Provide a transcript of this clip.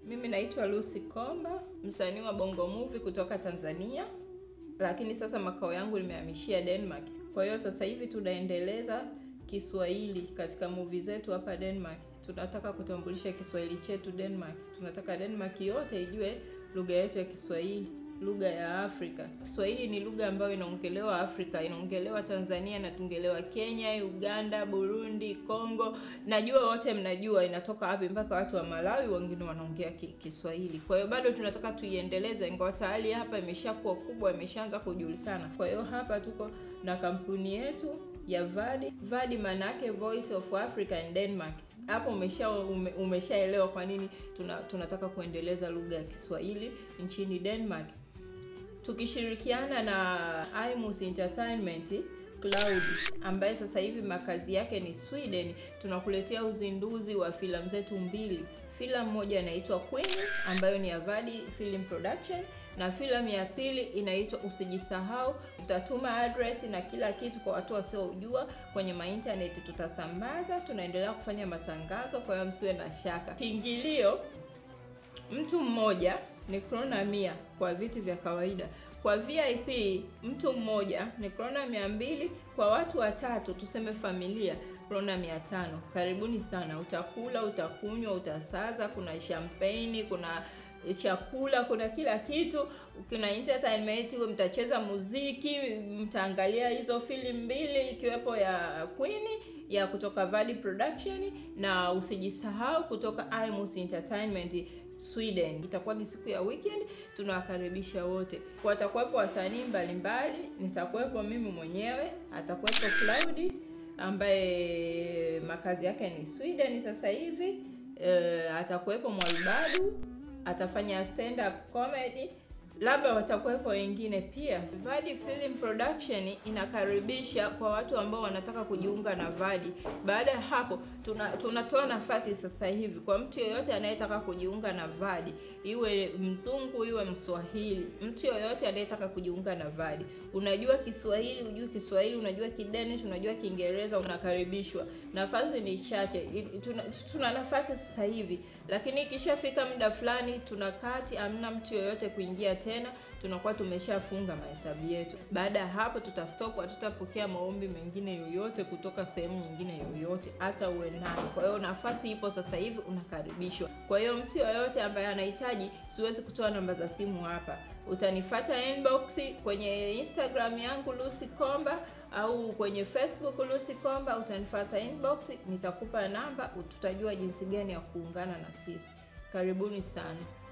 Mimi naitwa Lucy Komba, msanii wa Bongo Movie kutoka Tanzania, lakini sasa makao yangu nimehamishia Denmark. Kwa hiyo sasa hivi tunaendeleza Kiswahili katika movie zetu hapa Denmark. Tunataka kutambulisha Kiswahili chetu Denmark. Tunataka Denmark yote ijue lugha yetu ya Kiswahili, lugha ya Afrika. Kiswahili ni lugha ambayo inaongelewa Afrika, inaongelewa Tanzania, inaongelewa Kenya, Uganda, Burundi, Kongo. Najua wote mnajua inatoka wapi, mpaka watu wa Malawi wengine wanaongea ki, Kiswahili. Kwa hiyo bado tunataka tuiendeleze, ingawa tayari hapa imeshakuwa kubwa, imeshaanza kujulikana. Kwa hiyo hapa tuko na kampuni yetu ya Vadi. Vadi maana yake Voice of Africa in Denmark. Hapo umesha ume, umeshaelewa kwa nini tuna, tunataka kuendeleza lugha ya Kiswahili nchini Denmark tukishirikiana na Imus Entertainment Cloud ambaye sasa hivi makazi yake ni Sweden, tunakuletea uzinduzi wa filamu zetu mbili. Filamu moja inaitwa Queen ambayo ni Avadi Film Production na filamu ya pili inaitwa Usijisahau. Tutatuma address na kila kitu kwa watu wasiojua kwenye maintaneti, tutasambaza. Tunaendelea kufanya matangazo, kwa hiyo msiwe na shaka. Kiingilio mtu mmoja ni krona mia kwa viti vya kawaida. Kwa VIP mtu mmoja ni krona mia mbili. Kwa watu watatu, tuseme familia, krona mia tano. Karibuni sana, utakula, utakunywa, utasaza. Kuna champagne, kuna chakula, kuna kila kitu, kuna entertainment, mtacheza muziki, mtaangalia hizo filamu mbili ikiwepo ya Queen ya kutoka Vadi Production na usijisahau kutoka Imus Entertainment Sweden. Itakuwa ni siku ya weekend, tunawakaribisha wote. Watakuwepo wasanii mbalimbali, nitakuwepo mimi mwenyewe, atakuwepo Cloud ambaye makazi yake ni Sweden sasa hivi. E, atakuwepo Mwalbadu atafanya stand up comedy, labda watakuwepo wengine pia. Vadi Film Production inakaribisha kwa watu ambao wanataka kujiunga na Vadi. Baada ya hapo, tuna tunatoa nafasi sasa hivi kwa mtu yoyote anayetaka kujiunga na Vadi, iwe mzungu iwe Mswahili, mtu yoyote anayetaka kujiunga na Vadi. Unajua Kiswahili, unajua Kiswahili, unajua Kidanish, unajua Kiingereza, unakaribishwa. Nafasi ni chache, tuna, tuna nafasi sasa hivi, lakini ikishafika muda fulani tunakati, amna mtu yoyote kuingia tena tunakuwa tumeshafunga mahesabu yetu. Baada ya hapo, tutastop, hatutapokea maombi mengine yoyote kutoka sehemu nyingine yoyote, hata uwe nani. Kwa hiyo nafasi ipo sasa hivi, unakaribishwa. Kwa hiyo mtu yoyote ambaye anahitaji, siwezi kutoa namba za simu hapa, utanifata inbox kwenye Instagram yangu Lucy Komba au kwenye Facebook Lucy Komba, utanifata inbox, nitakupa namba, tutajua jinsi gani ya kuungana na sisi. Karibuni sana.